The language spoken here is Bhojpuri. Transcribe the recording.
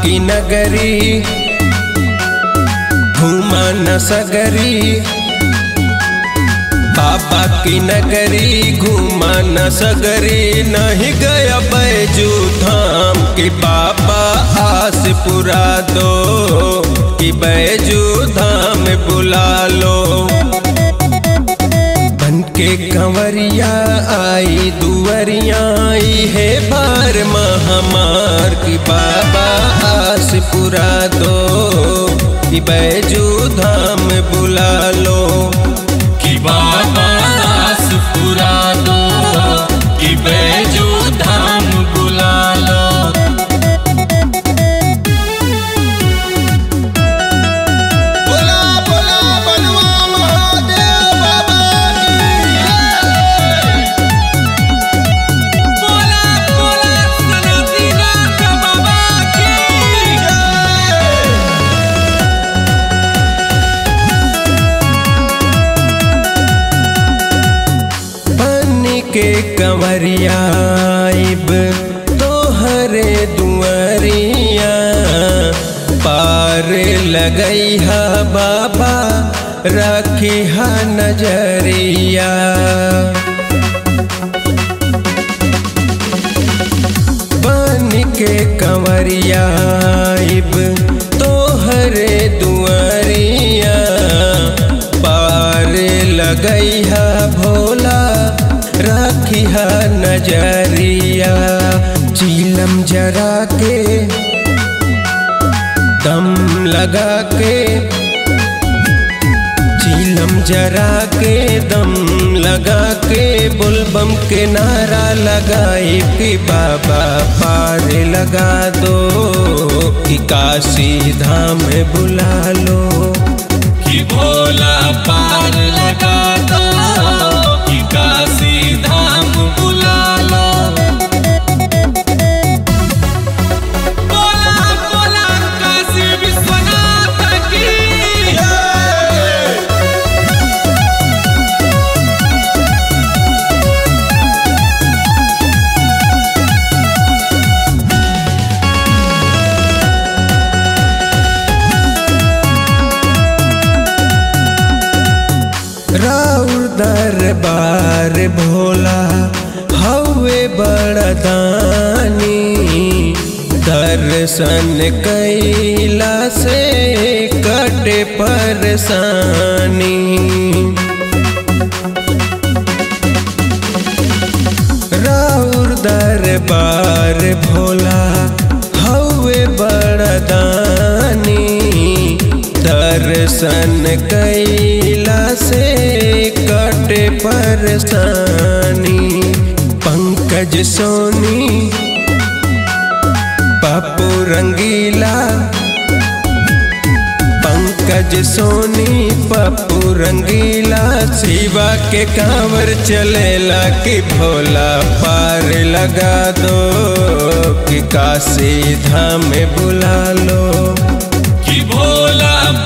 की नगरी घूमा न सगरी बाबा की नगरी घूमा न सगरी नहीं गया बैजू धाम कि बाबा आस पुरा दो कि बैजू धाम बुला लो बन के कंवरिया आई दुवरिया आई है बार महामार की बाबा आस पुरा दो कि बैजू धाम बुला लो कि बाबा दास पुरा दो कि बैजू धाम बुला लो बोला बोला बनवा महादेव बाबा बोला बोला सनातीनाथ बाबा की बन के कंवरिया आइब तोहरे दुआरिया पार लगई हा बाबा रखी हा नजरिया बन के कंवरिया आइब तोहरे दुआरिया पार लगई हा भोला रखी हा नजरिया चीलम जरा के दम लगा के चीलम जरा के दम लगा के बुलबम के नारा लगाई कि बाबा पार लगा दो कि काशी धाम बुला लो कि भोला पार लगा दो कि काशी धाम बुला लो बोला बोला काशी विश्वनाथ की राउर दरबार भोला हवे बड़दानी दर्शन कैला से कटे परेशानी राउर दरबार भोला हवे बड़दानी दर्शन कैला से कटे परेशानी पंकज सोनी पप्पू रंगीला पंकज सोनी पप्पू रंगीला शिवा के कांवर चलेला कि भोला पार लगा दो कि काशी धाम बुला लो कि भोला